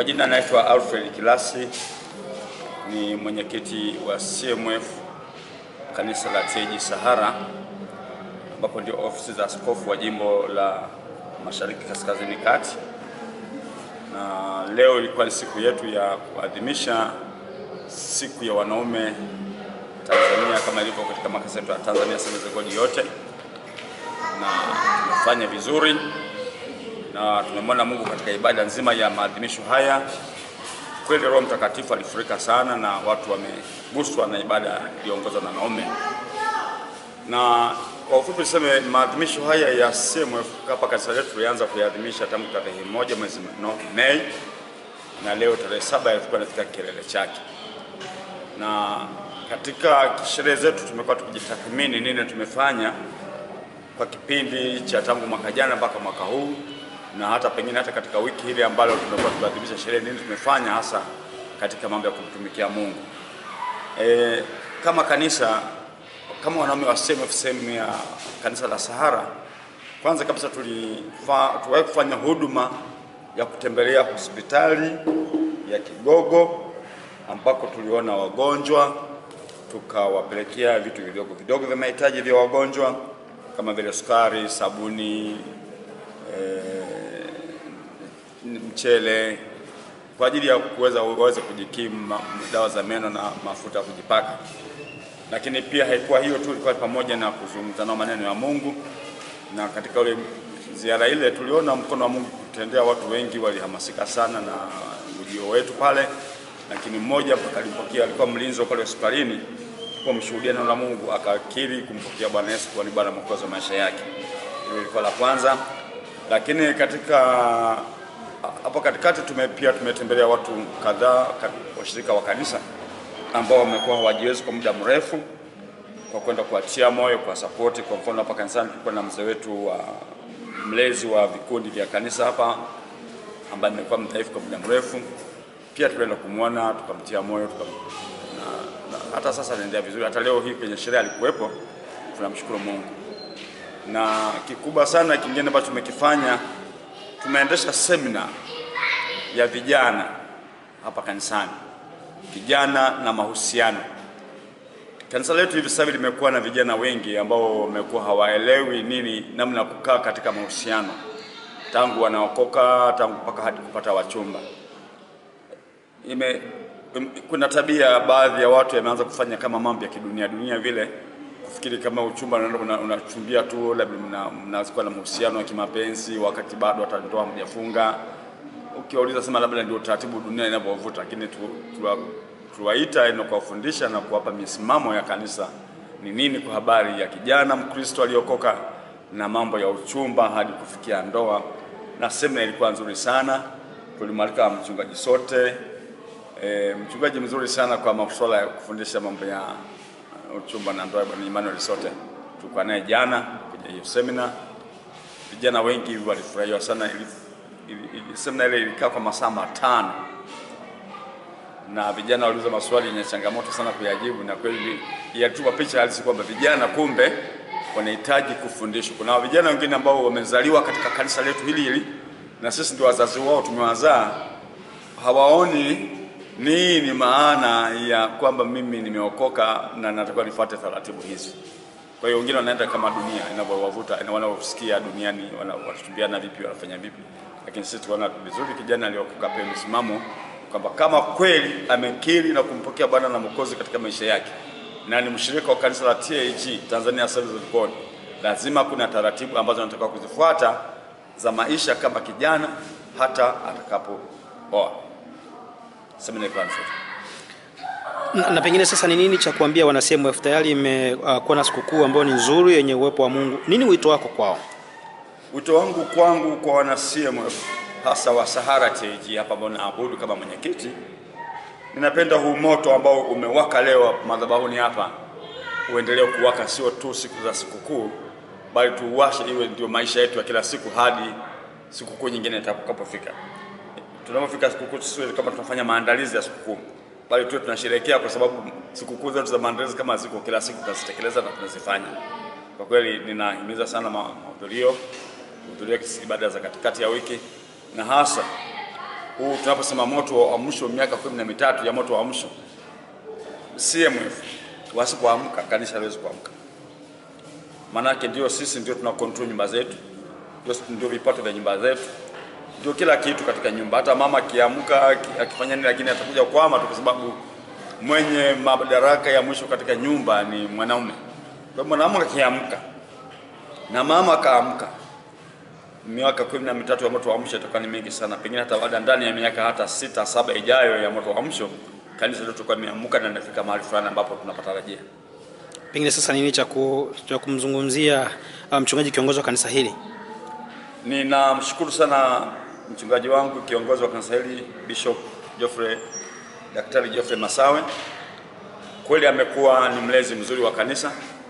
Kwa jina naitwa Alfred Kilasi, ni mwenyekiti wa CMF kanisa la TAG Sahara, ambapo ndio ofisi za askofu wa jimbo la Mashariki Kaskazini Kati, na leo ilikuwa ni siku yetu ya kuadhimisha siku ya wanaume Tanzania kama ilivyo katika makasa yetu ya Tanzania Assemblies of God yote, na tumefanya vizuri na tumemwona Mungu katika ibada nzima ya maadhimisho haya. Kweli Roho Mtakatifu alifurika sana na watu wameguswa na ibada iliyoongozwa na wanaume. Na kwa ufupi niseme maadhimisho haya ya CMF hapa kanisa letu tulianza kuyaadhimisha tangu tarehe moja mwezi no, Mei na leo tarehe saba yalikuwa katika kilele chake, na katika sherehe zetu tumekuwa tukijitathmini nini tumefanya kwa kipindi cha tangu mwaka jana mpaka mwaka huu na hata pengine hata katika wiki hili ambalo tumekuwa tukiadhimisha sherehe, nini tumefanya hasa katika mambo ya kumtumikia Mungu. E, kama kanisa kama wanaume wa CMF sehemu ya kanisa la Sahara, kwanza kabisa tuliwahi kufanya huduma ya kutembelea hospitali ya Kigogo ambako tuliona wagonjwa tukawapelekea vitu vidogo vidogo vya mahitaji vya wagonjwa kama vile sukari, sabuni mchele kwa ajili ya kuweza waweze kujikimu, dawa za meno na mafuta ya kujipaka. Lakini pia haikuwa hiyo tu, ilikuwa pamoja na kuzungumza nao maneno ya Mungu, na katika ile ziara ile tuliona mkono wa Mungu kutendea watu wengi, walihamasika sana na ujio wetu pale. Lakini mmoja mpaka alipokea, alikuwa mlinzi wa pale hospitalini, kwa mshuhudia neno la Mungu, akakiri kumpokea Bwana Yesu kuwa ni Bwana Mwokozi wa maisha yake. Hilo ilikuwa la kwanza, lakini katika hapo katikati tume pia tumetembelea watu kadhaa washirika wa kanisa ambao wamekuwa hawajiwezi kwa muda mrefu, kwa kwenda kuatia moyo, kwa sapoti. Kwa mfano hapa kanisani tulikuwa na mzee wetu wa mlezi wa vikundi vya kanisa hapa ambaye amekuwa mdhaifu kwa muda mrefu, pia tukaenda kumwona tukamtia moyo tuka, na, na, hata sasa anaendelea vizuri. Hata leo hii kwenye sherehe alikuwepo, tunamshukuru Mungu. Na kikubwa sana kingine ambacho tumekifanya tumeendesha semina ya vijana hapa kanisani, vijana na mahusiano. Kanisa letu hivi sasa limekuwa na vijana wengi ambao wamekuwa hawaelewi nini namna ya kukaa katika mahusiano, tangu wanaokoka, tangu mpaka hadi kupata wachumba. Ime, kuna tabia baadhi ya watu yameanza kufanya kama mambo ya kidunia dunia vile kufikiri kama uchumba unachumbia una tu labda mnakuwa na mahusiano ya kimapenzi wakati bado hata ndoa mjafunga. Ukiwauliza sema labda ndio taratibu dunia inavyovuta, lakini tuwaita tu, na kuwafundisha na kuwapa misimamo ya kanisa ni nini kwa habari ya kijana Mkristo aliokoka na mambo ya uchumba hadi kufikia ndoa. Na semina ilikuwa nzuri sana, tulimwalika mchungaji sote, e, mchungaji mzuri sana kwa masuala ya kufundisha mambo ya uchumba na ndoa. Bwana Emmanuel Sote tulikuwa naye jana kwenye hiyo semina. Vijana wengi walifurahia sana. Ili, ili, ili, semina ile ilikaa kwa masaa matano na vijana waliuliza maswali yenye changamoto sana kuyajibu, na kweli yatupa picha halisi kwamba vijana kumbe wanahitaji kufundishwa. Kuna vijana wengine ambao wamezaliwa katika kanisa letu hili hili na sisi ndio wazazi wao, tumewazaa, hawaoni nini maana ya kwamba mimi nimeokoka na natakiwa nifuate taratibu hizi. Kwa hiyo wengine wanaenda kama dunia inavyowavuta, wanaosikia duniani wanatumbiana vipi, wanafanya vipi, lakini sisi tunaona vizuri kijana aliokoka pia msimamo kwamba kama kweli amekiri na kumpokea Bwana na Mwokozi katika maisha yake na ni mshirika wa kanisa la TAG Tanzania Assemblies of God, lazima kuna taratibu ambazo anatakiwa kuzifuata za maisha kama kijana hata atakapooa. Na, na pengine sasa ni nini cha kuambia wana CMF? Tayari imekuwa uh, na sikukuu ambayo ni nzuri yenye uwepo wa Mungu. Nini wito wako kwao? Wito wangu kwangu kwa wana CMF hasa wa Sahara TAG hapa ambao naabudu kama mwenyekiti, ninapenda huu moto ambao umewaka leo madhabahuni hapa uendelee kuwaka, sio tu siku za sikukuu, bali tuuwashe iwe ndio maisha yetu ya kila siku hadi sikukuu nyingine itakapofika. Tunapofika sikukuu tusiwe kama tunafanya maandalizi ya sikukuu, bali tuwe tunasherehekea, kwa sababu sikukuu zetu za maandalizi kama ziko kila siku tunazitekeleza na tunazifanya. Kwa kweli ninahimiza sana mahudhurio, kuhudhuria ibada za katikati ya wiki, na hasa huu tunaposema moto wa uamsho, miaka kumi na mitatu ya moto wa uamsho, CMF wasipoamka kanisa haliwezi kuamka. Maanake ndio sisi ndio tuna control nyumba zetu, ndio, ndio vipato vya nyumba zetu, ndio kila kitu katika nyumba. Hata mama akiamka aki- akifanya nini, lakini atakuja kwama tu, kwa sababu mwenye madaraka ya mwisho katika nyumba ni mwanaume. Kwa hiyo mwanaume akiamka na mama akaamka, miaka kumi na mitatu ya moto wa amsho itakuwa ni mingi sana, pengine hata baada ndani ya miaka hata sita saba ijayo ya moto wa amsho kanisa letu tutakuwa limeamka na linafika mahali fulani ambapo tunapatarajia. Pengine sasa nini cha ku- cha kumzungumzia uh, mchungaji kiongozi wa kanisa hili? Ninamshukuru sana mchungaji wangu kiongozi wa kanisa hili Bishop Geoffrey Daktari Geoffrey Masawe. Kweli amekuwa ni mlezi mzuri wa kanisa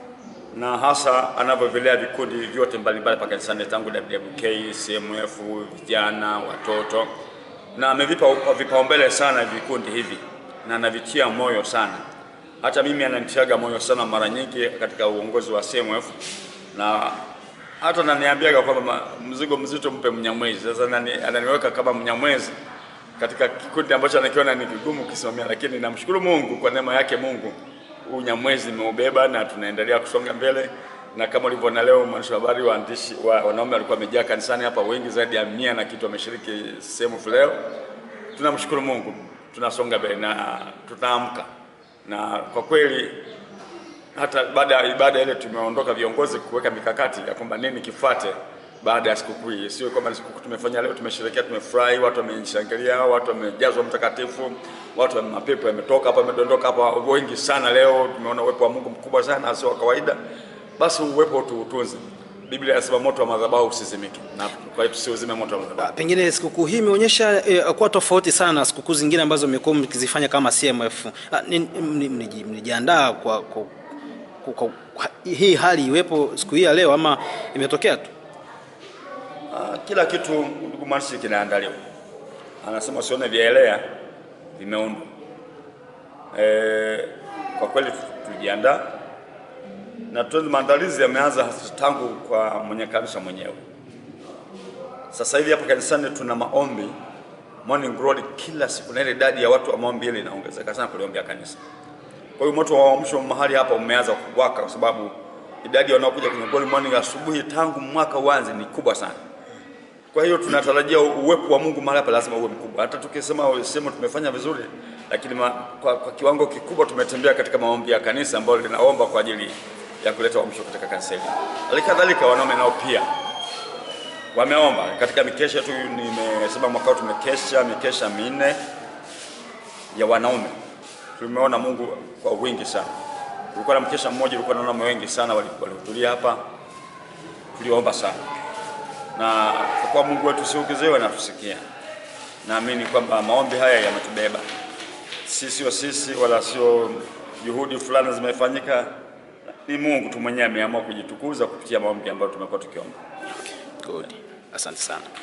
na hasa anavyovilea vikundi vyote mbalimbali pa kanisani tangu WWK, CMF, vijana, watoto na amevipa vipaumbele sana vikundi hivi na anavitia moyo sana. Hata mimi ananitiaga moyo sana mara nyingi katika uongozi wa CMF na hata ananiambiaga kwamba ma- mzigo mzito mpe Mnyamwezi. Sasa nani- ananiweka kama Mnyamwezi katika kikundi ambacho anakiona ni kigumu kusimamia, lakini namshukuru Mungu kwa neema yake Mungu huu Nyamwezi nimeubeba na tunaendelea kusonga mbele, na kama ulivyoona leo mwandishi wa habari, waandishi wa, wanaume walikuwa wamejaa kanisani hapa, wengi zaidi ya mia na kitu wameshiriki sehemu leo. Tunamshukuru Mungu, tunasonga mbele na tutaamka, na kwa kweli hata baada ya ibada ile tumeondoka viongozi kuweka mikakati ya kwamba nini kifuate baada ya sikukuu hii. Sio kwamba ni sikukuu tumefanya leo, tumesherehekea, tumefurahi, watu wameshangilia, watu wamejazwa mtakatifu, watu wame mapepo yametoka hapa, yamedondoka hapa wengi sana. Leo tumeona uwepo wa Mungu mkubwa sana, sio wa kawaida. Basi uwepo tuutunze. Biblia inasema moto wa madhabahu usizimike, na kwa hiyo tusiuzime moto wa madhabahu. Pengine sikukuu hii imeonyesha eh, kuwa tofauti sana na sikukuu zingine ambazo mmekuwa mkizifanya kama CMF. Ah, ni- mni- mniji- Mlijiandaa kwa, kwa, kwa, kwa, kwa hii hali iwepo siku hii ya leo ama imetokea tu? Ah, kila kitu ndugu mwandishi kinaandaliwa. Anasema usione vyaelea vimeundwa. E, kwa kweli tu- tulijiandaa na tu maandalizi yameanza tangu kwa mwenye kanisa mwenyewe. Sasa hivi hapa kanisani tuna maombi morning glory kila siku, na ile idadi ya watu wa maombi ile inaongezeka sana kuliombea kanisa. Kwa hiyo moto wa uamsho mahali hapa umeanza kuwaka, kwa sababu idadi ya wanaokuja kwenye glory morning asubuhi tangu mwaka uanze ni kubwa sana. Kwa hiyo tunatarajia uwepo wa Mungu mahali hapa lazima uwe mkubwa. Hata tukisema sema tumefanya vizuri, lakini ma, kwa, kwa kiwango kikubwa tumetembea katika maombi ya kanisa ambayo linaomba kwa ajili ya kuleta uamsho katika kanisa hili. Halikadhalika wanaume nao pia wameomba katika mikesha tu. Nimesema mwaka huu tumekesha mikesha minne ya wanaume, tumeona Mungu kwa wingi sana. Kulikuwa na mkesha mmoja, ulikuwa na wanaume wengi sana wali- walihudhuria hapa, tuliomba sana na kwa kuwa Mungu wetu si ukizewe na tusikia. Naamini kwamba maombi haya yametubeba, si sio sisi wala sio juhudi fulani zimefanyika, ni Mungu tu mwenyewe ameamua kujitukuza kupitia maombi ambayo tumekuwa tukiomba. Good. Asante sana.